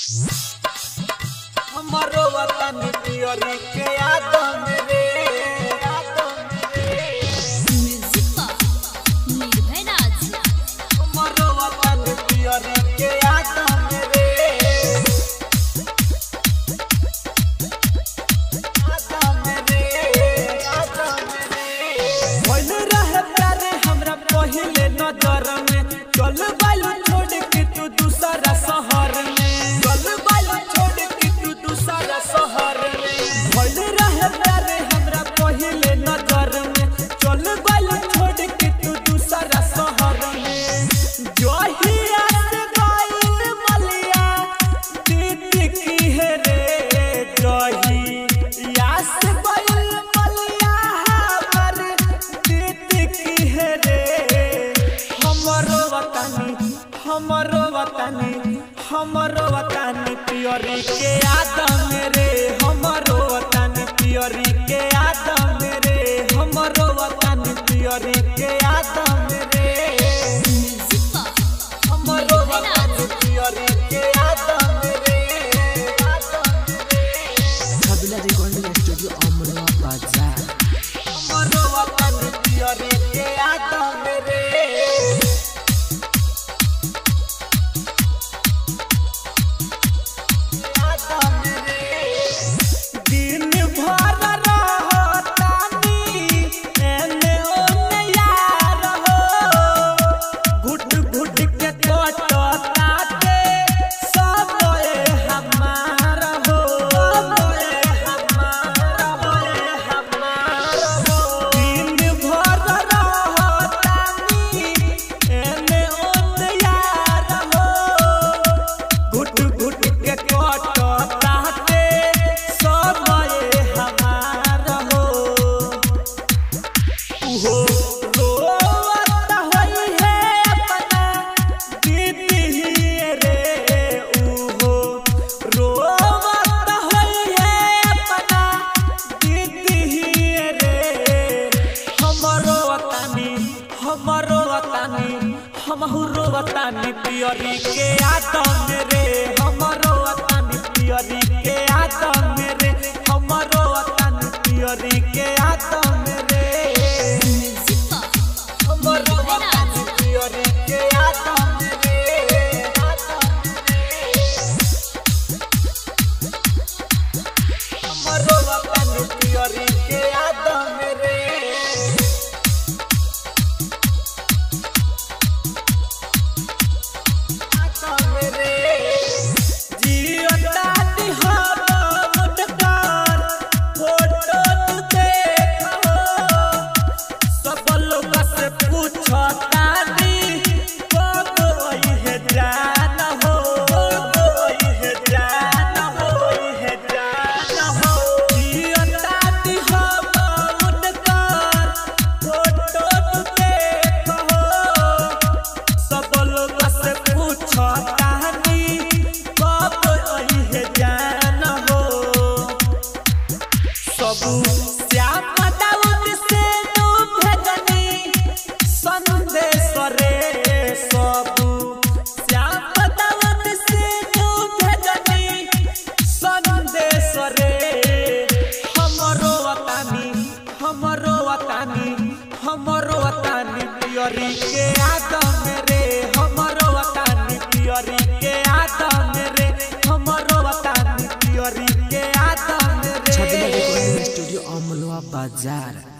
हमारो वतन पियरी के आदम रे आदम रे म्यूजिक पर निर्भय राज हमारो वतन पियरी के आदम रे आदम रे आदम रे भइल रहे प्यारे हमरा पहिले नजर में चल बालू छोड़ के तू दूसरा शहर में चल बालू छोड़ के तू दूसरा शहर में भइल रहे प्यारे हमरा पहिले नजर में चल बालू छोड़ के तू दूसरा शहर में जहिया से गइल मलिया दीदी की है रे जहिया से गइल मलिया हमर दीदी की है रे हमरो वतनी हमरो वतनी हमरो वतनी पियरी के आदम रे हमरो वतनी पियरी के आदम रे हमरो वतनी पियरी के आदम रे म्यूजिक पर हमरो वतनी पियरी के आदम रे आदम रे Kabila Recording Studio Amrua Bazaar. हमरो वतनी पियरी के आदम रे दिन भर रहतानी एने ओने यार हो घुट घुट के कटताते सब ए हमार हो सब ए हमार हो ए हमार हो दिन भर रहतानी एने ओने यार हो घुट घुट के कटताते सब ए हमार हो उहो रोवत होई है अपना दीदी रे उहो रोवत होई है अपना दीदी रे हमरो वतनी हमरो वतनी हमहु वतनी पियरी के आदम रे हमरो वतनी पियरी के आदम रे हमरो वतनी पियरी के आदम रे म्यूजिक पर हमरो वतनी पियरी के आदम रे आदम रे हमरो वतनी पियरी के आदम रे सब लोग से पूछतानी कब अइहे जान हो सब श्याम दाऊद से तू भेजनी संदेश रे सब श्याम दाऊद से तू भेजनी संदेश रे हमरो वतनी हमरो वतनी हमरो वतनी पियरी के आदम रे हमरो वतनी पियरी के आदम रे हमरो वतनी पियरी के आदम रे Kabila Recording Studio Amrua Bazaar.